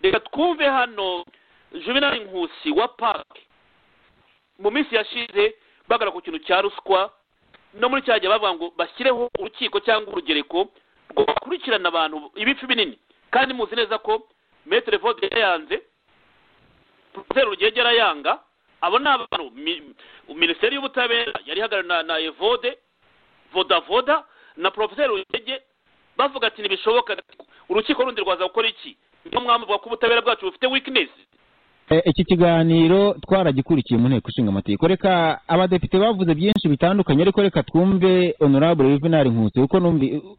reka twumve hano juvenali nkusi wa pake mu minsi yashize bagana ku kintu cya ruswa no muri cyagiye bavuga ngo bashyireho urukiko cyangwa urugereko rwo bakurikirana abantu ibice binini kandi muzi neza ko metero vode yanze poroferi rugegera yanga abo ni abantu minisiteri y'ubutabera yari ihagarariwe na evode vodavoda na poroferi rugege bavuga ati ntibishoboka urukiko rundi rwaza gukora iki niyo mwamvuga ko ubutabera bwacu bufite wikinesi iki kiganiro twaragikurikiye mu nteko ishinga amategeko reka abadepite bavuze byinshi bitandukanye ariko reka twumve honorable juvenal nkusi kuko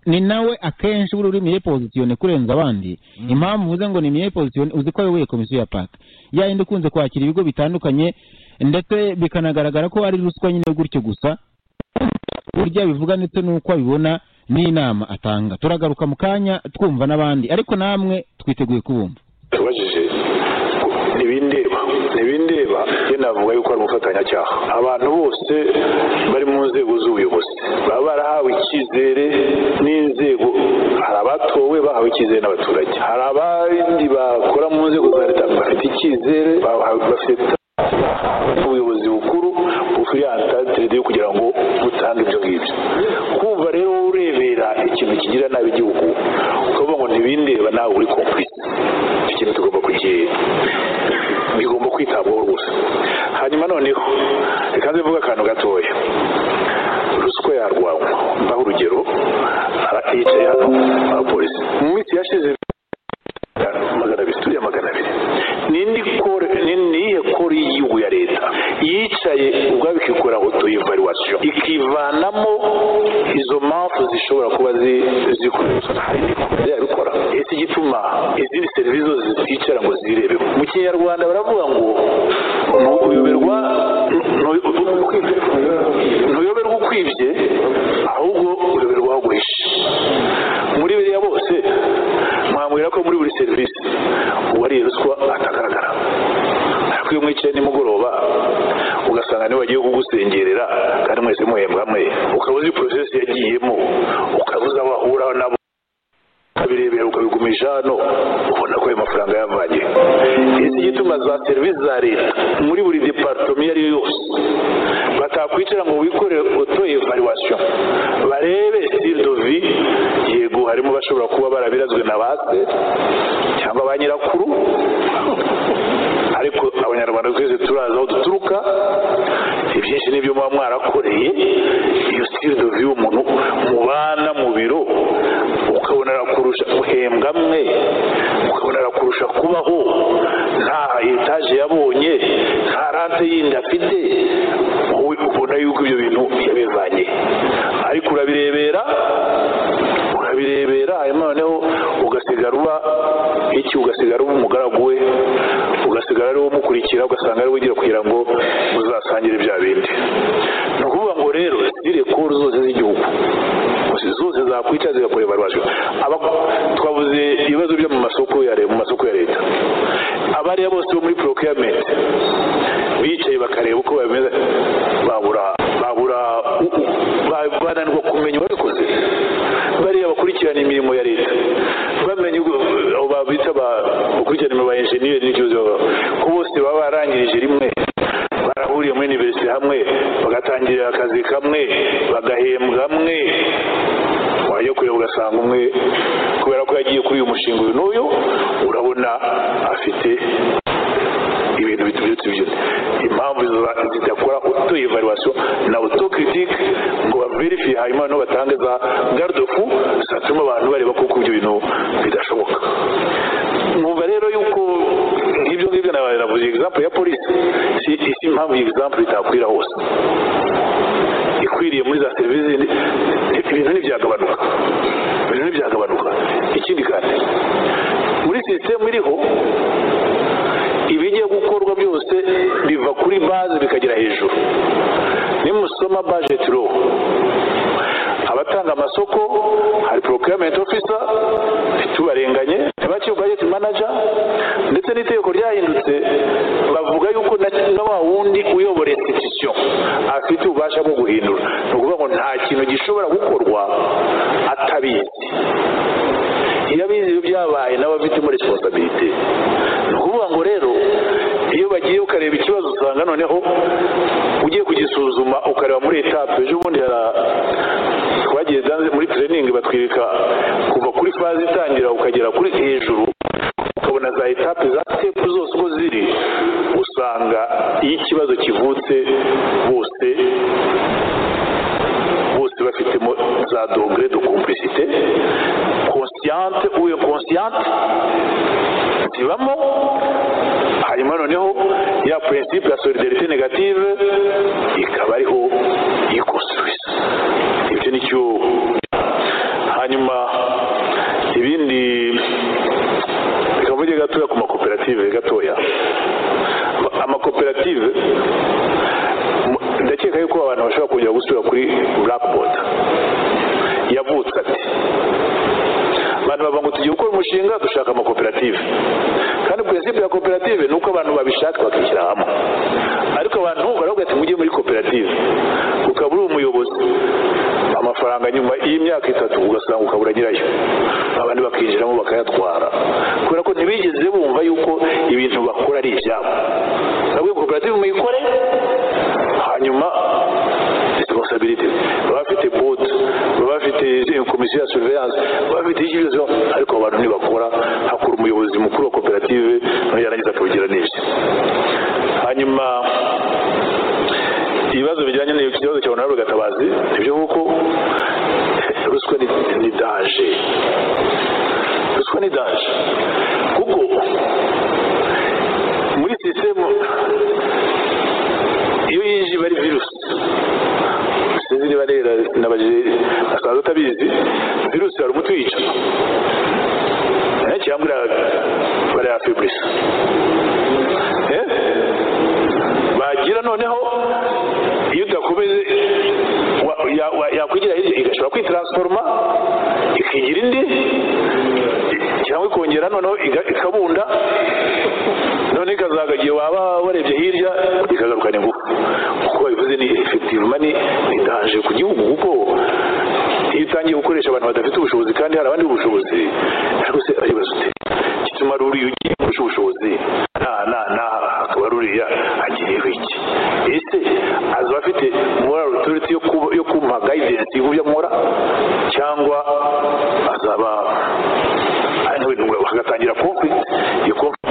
ni nawe akenshi buri uri miye pozisiyone kurenza abandi impamvu uvuze ngo ni miye pozisiyone uzi ko ayoboye komisiyo ya paka yayindi ikunze kwakira ibigo bitandukanye ndetse bikanagaragara ko ari ruswa nyine gutyo gusa burya bivuga ndetse n'uko abibona n'inama atanga turagaruka mu kanya twumva n'abandi ariko namwe twiteguye kubumva ntibindeba ntibindeba iyo navuga yuko ari umufatanyacyaha abantu bose bari mu nzego z'ubuyobozi baba barahawe icyizere n'inzego hari abatowe bahawe icyizere n'abaturage hari abandi bakora mu nzego za leta bafite icyizere bafite ubuyobozi bukuru bufite antatire yo kugira ngo butange ibyo ngibyo kumva rero urebera ikintu kigira nabi igihugu ukavuga ngo ntibindeba nawe uri kompurisi ikintu tugomba kugira bigomba kwitabwaho rwose hanyuma noneho reka nze mvuge akantu gatoya ruswa yarwanywa mbaho urugero yicaye hano abapolisi mu minsi yashize magana abiri turiya magana abiri nindi kore niyihe kore y'igihugu ya leta yicaye ubwabo ikikora oto y'ivarwasiyo ikivanamo izo mpamvu zishobora kuba zikoreshwa hari n'ibikorwa bikora ese igituma izindi serivisi zose ziticara ngo zirebe mu kinyarwanda baravuga ngo ntuyoberwa ntuyoberwa ukwibye ahubwo uyoberwa aho guhisha muri biriya bose mwamubwira ko muri buri serivisi uwariye ruswa atagaragara ariko iyo mwicaye nimugoroba ugasanga niba wagiye kugusengerera kandi mwese muhembwa mwe ukaba uzi porosesi yagiyemo ukaba uzi aho ahura nabo ukabirebera ukabigumisha hano ubona ko ayo mafaranga yavanye iki gituma za serivisi za leta muri buri deparitomi iyo ari yo yose batakwicara ngo wikorere oto evaluwasiyo barebe siridovi yego harimo bashobora kuba barabirazwe na ba se cyangwa ba nyirakuru ariko abanyarwanda twese turazi aho duturuka ibyinshi n'ibyo muba mwarakoreye iyo siridovi y'umuntu mubana mu biro ukabona arakurusha guhembwa mwe ukabona arakurusha kubaho nta etaje yabonye nta rante yindi afite wowe ubona yuko ibyo bintu yabivanye ariko urabirebera urabirebera hanyuma noneho ugasigara uba iki ugasigara uba umugaragu we ugasigara ari wo umukurikira ugasanga ari we ugira kugira ngo uzasangire bya bindi ni ukuvuga ngo rero direkoro zose z'igihugu zose zakwica zigakora ibarwajwe twabuze ibibazo byo mu masoko ya mu masoko ya leta abariya bose bo muri procurement bicaye bakareba uko bameze babura babura bananirwa kumenya uwabikoze bariya bakurikirana imirimo ya leta bamenya abo babita bakurikirana imirimo ya enjeniyeri n'ikibazo ko bose baba barangirije rimwe barahuriye muri universite hamwe bagatangirira akazi kamwe bagahembwa amwe wajya kureba ugasanga umwe kubera ko yagiye kuri uyu mushinga uyu n'uyu urabona afite ibintu biturutse ibyo impamvu zidakora uto evaluation na auto critique ngo baverifie hanyuma no batange za garde fou zatuma abantu bareba ko ibyo bintu bidashoboka numva rero yuko nk'ibyo ngibyo navuze example ya polisi si impamvu iyi example itakwira hose ikwiriye muri za serivisi ibintu ntibyagabanuka ibintu ntibyagabanuka ikindi kandi muri sisitemu iriho ibijya gukorwa byose biva kuri baze bikagera hejuru nimusoma bajeti ro abatanga amasoko hari procurement officer tubarenganye abaciye budget manager ndetse n'itegeko ryahindutse bavuga yuko na wa wundi uyobora institution afite ububasha bwo guhindura ni ukuvuga ngo nta kintu gishobora gukorwa atabizi iyo abizi ibyo byabaye n'abafitemo responsabilite ukareba ikibazo usanga noneho ugiye kugisuzuma ukareba muri etape ejo bundi hara- twagiye danze muri tereningi batwereka kuva kuri faze itangira ukagera kuri hejuru ukabona za etape za sitepu zose uko ziri usanga iyo ikibazo kivutse bose bose bafitemo za dogere de komplisite konsiyante uwe konsiyante zibamo hanyuma noneho ya prinsipe ya solidarite negative ikaba ariho yikosubiza ibyo ni cyo hanyuma ibindi reka mvuge gatoya ku makoperative gatoya amakoperative mu- ndakeka yuko abantu bashobora kongera gusura kuri blackboard yavutse ati abantu bavuga ngo tugiye gukora umushinga dushaka amakoperative kandi prinsipe ya koperative ni uko abantu babishaka bakishyira hamwe ariko abantu baravuga ati mujye muri koperative ukaba uri umuyobozi amafaranga nyuma y'imyaka itatu ugasanga ukabura nyirayo abandi bakinjiramo bakayatwara kubera ko ntibigeze bumva yuko ibintu bakora ari ibyabo nabwo koperative muyikore hanyuma responsibility baba bafite board baba bafite komisiyo ya surveillance baba bafite ikibazo ariko abantu ntibakora hakora umuyobozi mukuru wa koperative nawe yarangiza akabigira neza hanyuma ibibazo bijyanye n'ikibazo cya honorable gatabazi nibyo kuko ruswa ni, ni daje ruswa ni daje kuko muri sisitemu iyo yinjiye iba ari virusi sinzi niba rero sinabajije asanzwe utabizi virusi hari umuti uyica Eh, cyangwa ira- barayafeburisa Eh? bagira noneho iyo udakomeze wa- ya- wa- yakwigira hirya igashobora kwitransforma ikigira indi cyangwa ikongera noneho iga- ikabunda none ikazaga igihe waba warebye hirya ikagarukana ingufu kuko bivuze ni efektivuma ni idaje ku gihugu kuko iyo utangiye gukoresha abantu badafite ubushobozi kandi hari abandi b'ubushobozi rwose aribaza ute gituma ruriya ugiye kurusha ubushobozi nta na n'aha hakaba ruriya agiriyeho iki ese azaba afite moral authority yo kuba- yo kumpa guidance y'uburyo nkora cyangwa azaba hagatangira conflict iyo conflict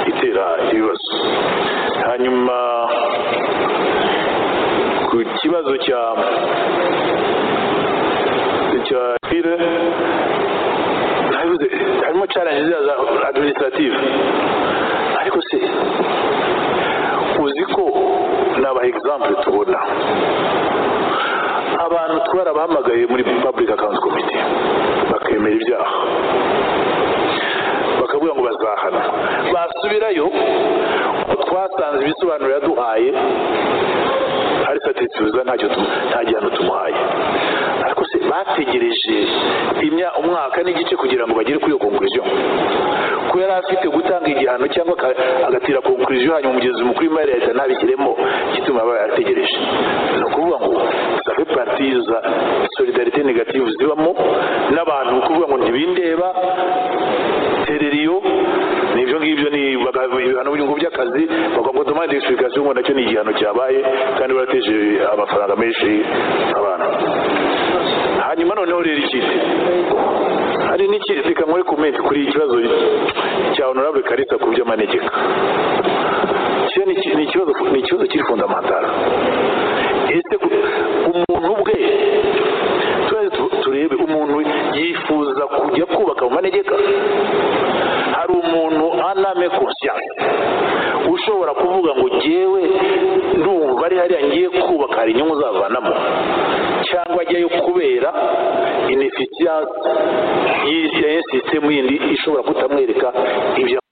itera ibibazo hanyuma ku kibazo cya cya fire ntabivuze harimo challenge ziriya za administrative ariko se uzi ko ni aba example tubona abantu twarabahamagaye muri public account committee bakemera ibyaha bakavuga ngo bazahana basubirayo twasanze ibisobanuro yaduhaye ari satisfiza ntacyo tu- nta gihano tumuhaye ariko se bategereje imya- umwaka n'igice kugira ngo bagere kuri iyo conclusion ko yari afite gutanga igihano cyangwa aka- agatira conclusion hanyuma umugenzi mukuru w'imari ya leta ntabishyiremo gituma aba yategereje ni ukuvuga ngo safe parti za solidarite negative zibamo n'abantu ni ukuvuga ngo ntibindeba tereriyo ni ibyo ngibyo ni baga- ibihano by'ingo by'akazi bavuga ngo demande explication ngo nacyo ni igihano cyabaye kandi barateje amafaranga menshi abantu hanyuma noneho rero ikindi hari n'ikindi reka nkore komenti kuri ikibazo cya honorable karisa ku by'amanegeka cyo ni iki- ni ikibazo ni ikibazo kiri fundamentara ese ku- umuntu ubwe tuze tu- turebe umuntu yifuza kujya kubaka mu manegeka hari umuntu aname conscience ushobora kuvuga ngo jyewe ndumva ari hariya ngiye kubaka hari inyungu zavanamo cyangwa ajyayo kubera inefisiyansi y'isisitemu yindi ishobora kutamwereka ibyo